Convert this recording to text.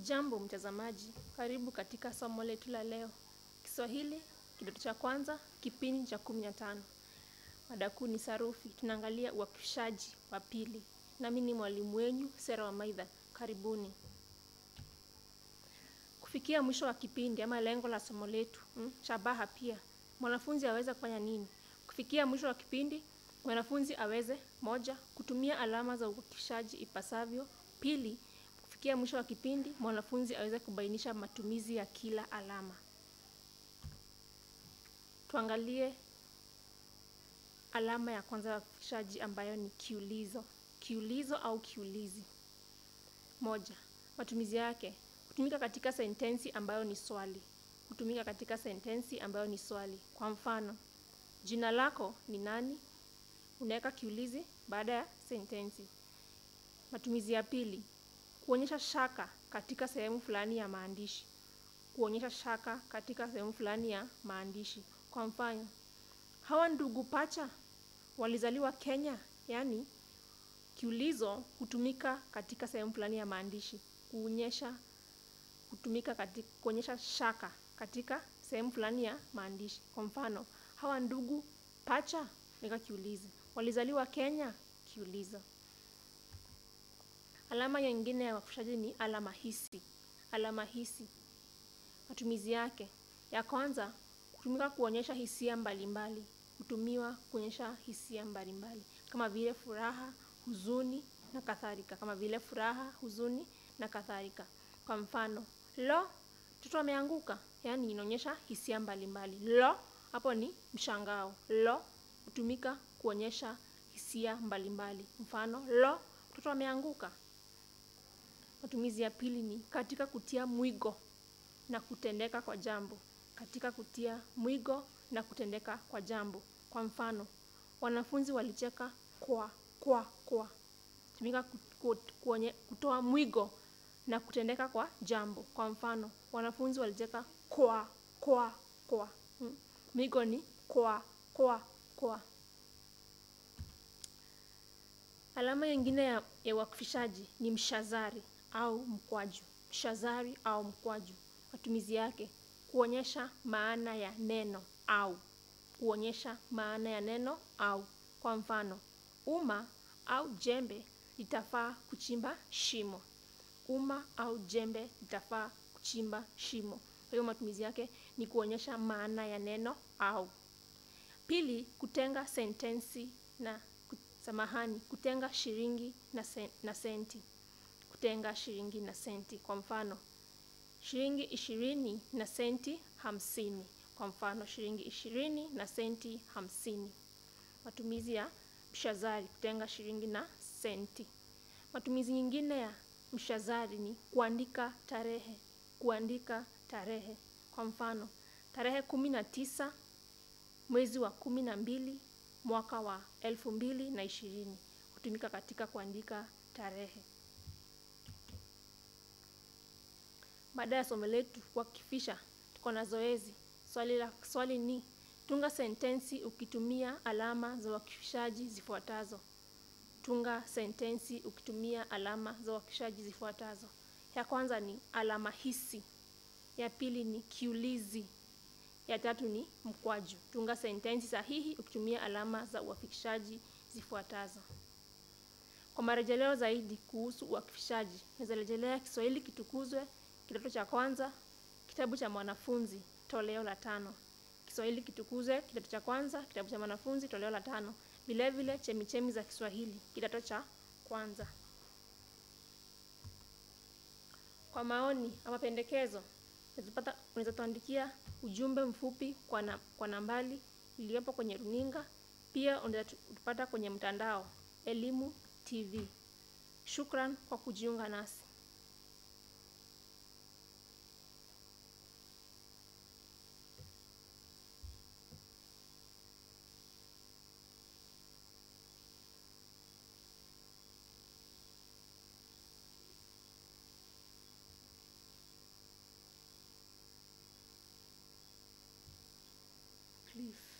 Hujambo mtazamaji, karibu katika somo letu la leo. Kiswahili, kidato cha kwanza, kipindi cha kumi na tano. Mada kuu ni sarufi. Tunaangalia uwakishaji wa pili. Nami ni mwalimu wenyu, Sera Wamaidha. Karibuni. Kufikia mwisho wa kipindi ama lengo la somo letu, mm, shabaha pia. Mwanafunzi aweze kufanya nini? Kufikia mwisho wa kipindi, mwanafunzi aweze moja, kutumia alama za uwakishaji ipasavyo. Pili, kufikia mwisho wa kipindi, mwanafunzi aweze kubainisha matumizi ya kila alama. Tuangalie alama ya kwanza ya uwakishaji ambayo ni kiulizo. Kiulizo au kiulizi. Moja, matumizi yake. Hutumika katika sentensi ambayo ni swali. Hutumika katika sentensi ambayo ni swali. Kwa mfano, jina lako ni nani? Unaweka kiulizi baada ya sentensi. Matumizi ya pili, kuonyesha shaka katika sehemu fulani ya maandishi. Kuonyesha shaka katika sehemu fulani ya maandishi. Kwa mfano, hawa ndugu pacha walizaliwa Kenya, yaani kiulizo hutumika katika sehemu fulani ya maandishi. Kuonyesha hutumika katika kuonyesha shaka katika sehemu fulani ya maandishi. Kwa mfano, hawa ndugu pacha weka kiulizi. Walizaliwa Kenya, kiulizo. Alama nyingine ya uwakishaji ni alama hisi. Alama hisi. Matumizi yake. Ya kwanza, hutumika kuonyesha hisia mbalimbali. Hutumiwa kuonyesha hisia mbalimbali. Kama vile furaha, huzuni na kadhalika. Kama vile furaha, huzuni na kadhalika. Kwa mfano, lo, mtoto ameanguka. Yaani inaonyesha hisia mbalimbali. Lo, hapo ni mshangao. Lo, hutumika kuonyesha hisia mbalimbali. Mfano, lo, mtoto ameanguka. Matumizi ya pili ni katika kutia mwigo na kutendeka kwa jambo. Katika kutia mwigo na kutendeka kwa jambo. Kwa mfano, wanafunzi walicheka kwa kwa kwa. Hutumika kutoa mwigo na kutendeka kwa jambo. Kwa mfano, wanafunzi walicheka kwa kwa kwa. Mwigo ni kwa kwa kwa. Alama nyingine ya uwakishaji ni mshazari au mkwaju. Mshazari au mkwaju. Matumizi yake, kuonyesha maana ya neno au. Kuonyesha maana ya neno au. Kwa mfano, uma au jembe litafaa kuchimba shimo. Uma au jembe litafaa kuchimba shimo. Kwa hiyo matumizi yake ni kuonyesha maana ya neno au. Pili, kutenga sentensi na samahani, kutenga shilingi na senti. Kutenga shilingi na senti. Kwa mfano, shilingi ishirini na senti hamsini. Kwa mfano, shilingi ishirini na senti hamsini. Matumizi ya mshazari, kutenga shilingi na senti. Matumizi nyingine ya mshazari ni kuandika tarehe. Kuandika tarehe. Kwa mfano, tarehe kumi na tisa mwezi wa kumi na mbili mwaka wa elfu mbili na ishirini. Hutumika katika kuandika tarehe. Baada ya somo letu kuwakifisha, tuko na zoezi. Swali la swali ni tunga sentensi ukitumia alama za uwakishaji zifuatazo. Tunga sentensi ukitumia alama za uwakishaji zifuatazo. Ya kwanza ni alama hisi. Ya pili ni kiulizi. Ya tatu ni mkwaju. Tunga sentensi sahihi ukitumia alama za uwakishaji zifuatazo. Kwa marejeleo zaidi kuhusu uwakishaji, naweza rejelea Kiswahili kitukuzwe kidato cha kwanza, kitabu cha mwanafunzi, toleo la tano. Kiswahili kitukuzwe kidato cha kwanza, kitabu cha mwanafunzi, toleo la tano. Vile vile chemichemi za Kiswahili kidato cha kwanza. Kwa maoni ama pendekezo, unaweza tuandikia ujumbe mfupi kwa, na, kwa nambari iliyopo kwenye runinga. Pia unaweza tupata kwenye mtandao Elimu TV. Shukran kwa kujiunga nasi. Cliff.